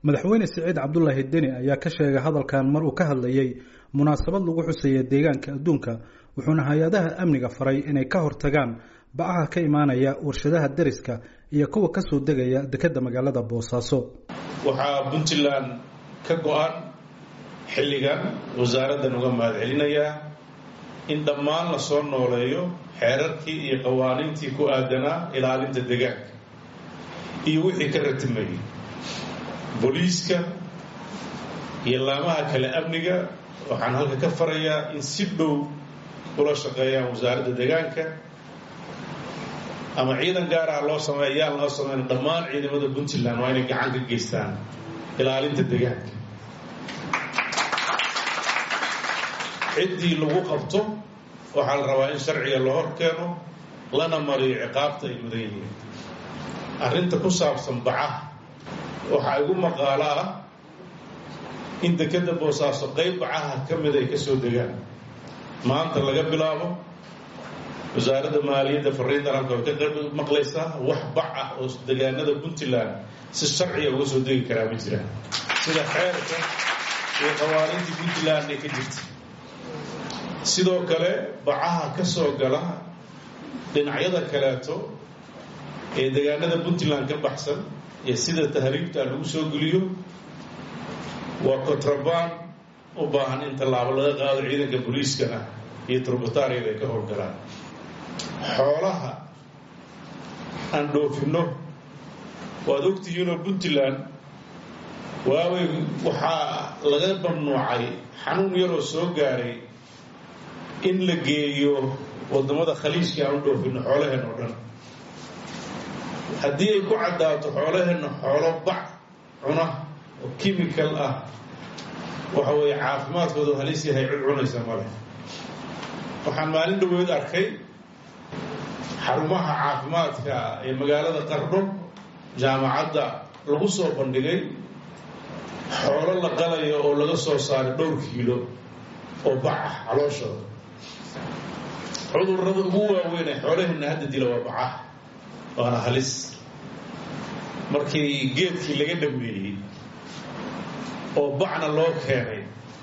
madaxweyne siciid cabdulaahi deni ayaa ka sheegay hadalkan mar uu ka hadlayey munaasabad lagu xusaya deegaanka adduunka wuxuuna hay-adaha amniga faray inay ka hortagaan bacaha ka imaanaya warshadaha deriska iyo kuwa kasoo degaya dekedda magaalada boosaaso waxaa puntland ka go-an xilligan wasaaraddan uga mahad celinayaa in dhammaan la soo nooleeyo xeerarkii iyo qawaaniintii ku aadanaa ilaalinta deegaanka iyo wixii ka ratimayay booliiska iyo laamaha kale amniga waxaan halka ka farayaa in si dhow ula shaqeeyaan wasaaradda deegaanka ama ciidan gaaraha loo sameeya ayaan loo sameyn dhammaan ciidamada puntland waa inay gacan ka geystaan ilaalinta deegaanka ciddii lagu qabto waxaa la rabaa in sharciga la hor keeno lana mariyo ciqaabta ay mudan yihiin arrinta ku saabsan bacaha waxaa igu maqaalo ah in dekedda boosaaso qayb bacaha ka mid ay ka soo degaan maanta laga bilaabo wasaaradda maaliyadda fariintan halka way ka maqlaysaa wax bac ah oo degaanada puntland si sharciga uga soo degi karaa ma jiraan sida xeerka iyo qawaaniintii puntland ee ka jirta sidoo kale bacaha ka soo gala dhinacyada kaleeto ee degaanada puntland ka baxsan ee sida tahriibta lagu soo geliyo waa kontrabaan u baahan in tallaabo laga qaado ciidanka booliiskana iyo turbataariyada ay ka howlgalaan xoolaha aan dhoofinno waad ogtihiinoo puntland waawey waxaa laga mamnuucay xanuun yaroo soo gaaray in la geeyo waddamada khaliijka aan u dhoofinno xoolaheen oo dhan haddii ay ku caddaato xoolaheenna xoolo bac cuna oo kimikal ah waxa weeye caafimaadkoodu halis yahay cid cunaysa male waxaan maalin dhaweed arkay xarumaha caafimaadka ee magaalada qardho jaamacadda lagu soo bandhigay xoolo la qalayo oo laga soo saaray dhowr kiilo oo bac ah calooshooda cudurrada ugu waaweyn ee xoolaheenna hadda dila waa bacah waana halis markii geedkii laga dhameeyey oo bacna loo keenay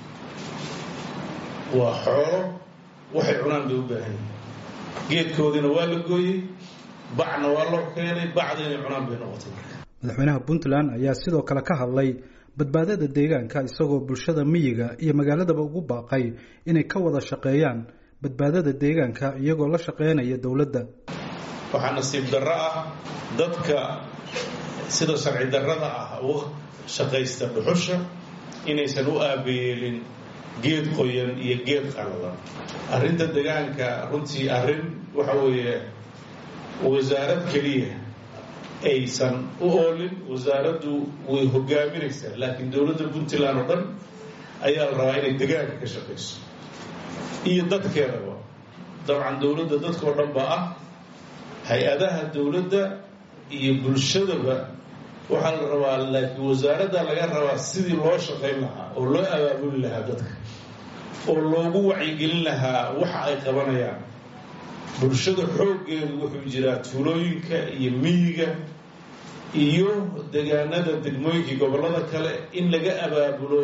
waa xoolo waxay cunaan bay u baahan yihin geedkoodiina waa la gooyey bacna waa loo keenay bacda inay cunaan bay noqotay marka madaxweynaha puntland ayaa sidoo kale ka hadlay badbaadada deegaanka isagoo bulshada miyiga iyo magaaladaba ugu baaqay inay ka wada shaqeeyaan badbaadada deegaanka iyagoo la shaqeynaya dowladda waxaa nasiib darro ah dadka sida sharci darrada ah u shaqaysta dhuxusha inaysan u aabayeelin geed qoyan iyo geed qalalan arrinta deegaanka runtii arrin waxa weeye wasaarad keliya aysan u oolin wasaaraddu way hogaaminaysaa laakiin dowladda puntland oo dhan ayaa la rabaa inay deegaanka ka shaqayso iyo dadkeedaba dabcan dowladda dadkao dhan ba ah hay-adaha dowladda iyo bulshadaba waxaa la rabaa laakiin wasaaradda laga rabaa sidii loo shaqayn lahaa oo loo abaabuli lahaa dadka oo loogu wacyigelin lahaa waxa ay qabanayaan bulshada xooggeedu wuxuu jiraa tuulooyinka iyo miyiga iyo degaanada degmooyinkii gobollada kale in laga abaabulo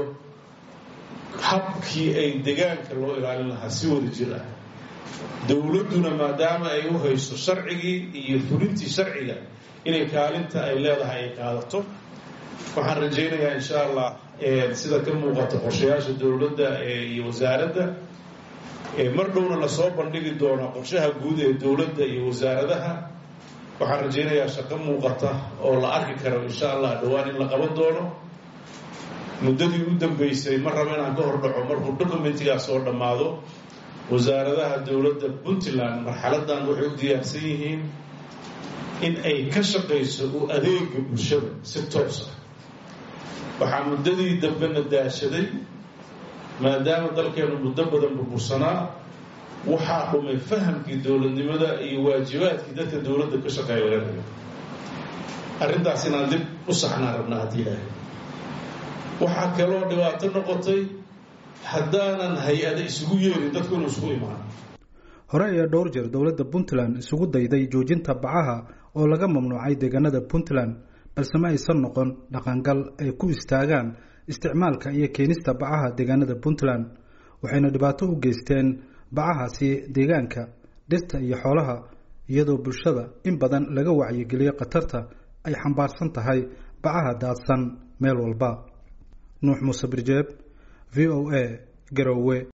habkii ay degaanka loo ilaalin lahaa si wada jir ah dowladduna maadaama ay u hayso sharcigii iyo fulintii sharciga inay kaalinta ay leedahay ay qaadato waxaan rajaynayaa insha allah sida ka muuqata qorshayaasha dowladda iyo wasaaradda mar dhowna lasoo bandhigi doono qorshaha guud ee dowladda iyo wasaaradaha waxaan rajaynayaa shaqo muuqata oo la arki karo insha allah dhowaan in la qaban doono muddadii u dambeysay ma rabo inaan ka hordhaco markuu documentigaas oo dhammaado wasaaradaha dowladda puntland marxaladan waxay u diyaarsan yihiin in ay ka shaqayso u adeega bulshada si toos ah waxaa muddadii dambena daashaday maadaama dalkeenu muddo badan burbursanaa waxaa dhumay fahamkii dowladnimada iyo waajibaadkii dadka dowladda ka shaqeeya laga rabay arrintaas inaan dib u saxnaan rabnaa haddii ilaahay waxaa kaloo dhibaato noqotay haddaanan hay-ada isugu yeerin dadku inuu isugu imaan hore ayaa dhowr jeer dowladda puntland isugu dayday joojinta bacaha oo laga mamnuucay deegaanada puntland balse ma aysan noqon dhaqangal ay ku istaagaan isticmaalka iyo keenista bacaha deegaanada puntland waxayna dhibaato u geysteen bacahaasi deegaanka dhirta iyo xoolaha iyadoo bulshada in badan laga wacyigeliyo khatarta ay xambaarsan tahay bacaha daadsan meel walba nuux muuse birjeeb v o a garowe